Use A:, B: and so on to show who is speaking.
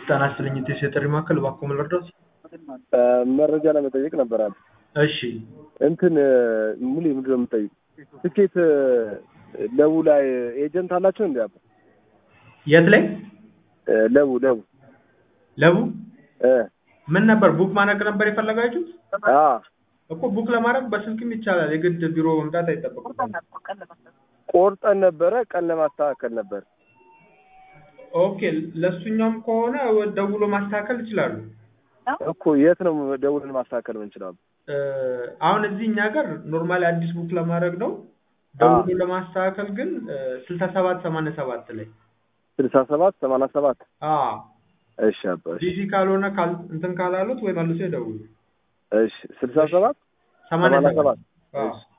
A: ጤና ይስጥልኝ ኢቴስ የጥሪ ማዕከል እባክዎ ምን ልርዳዎት?
B: መረጃ ለመጠየቅ ነበር አለ።
A: እሺ
B: እንትን ሙሌ ምንድን ነው የምጠይቅ? ትኬት ለቡ ላይ ኤጀንት አላቸው እንዲ አባ
A: የት ላይ
B: ለቡ ለቡ
A: ለቡ
B: እ
A: ምን ነበር ቡክ ማድረግ ነበር የፈለጋችሁት?
B: አ
A: እኮ ቡክ ለማድረግ በስልክም ይቻላል። የግድ ቢሮ መምጣት አይጠበቅም።
B: ቆርጠን ነበረ ቀን ለማስተካከል ነበር።
A: ኦኬ ለእሱኛውም ከሆነ ደውሎ ማስተካከል ይችላሉ።
B: እኮ የት ነው ደውለን ማስተካከል ምንችላሉ?
A: እ አሁን እዚህ እኛ ጋር ኖርማሊ አዲስ ቡክ ለማድረግ ነው። ደውሎ ለማስተካከል ግን ስልሳ ሰባት ሰማንያ ሰባት ላይ
B: ስልሳ ሰባት ሰማንያ ሰባት
A: አ
B: እሺ አባ እሺ
A: ቢዚ ካልሆነ ካል እንትን ካላሉት ወይ መልሶ ይደውሉ።
B: እሺ ስልሳ ሰባት
A: ሰማንያ
B: ሰማንያ
A: ሰባት
B: ሰባት
A: አዎ
B: እሺ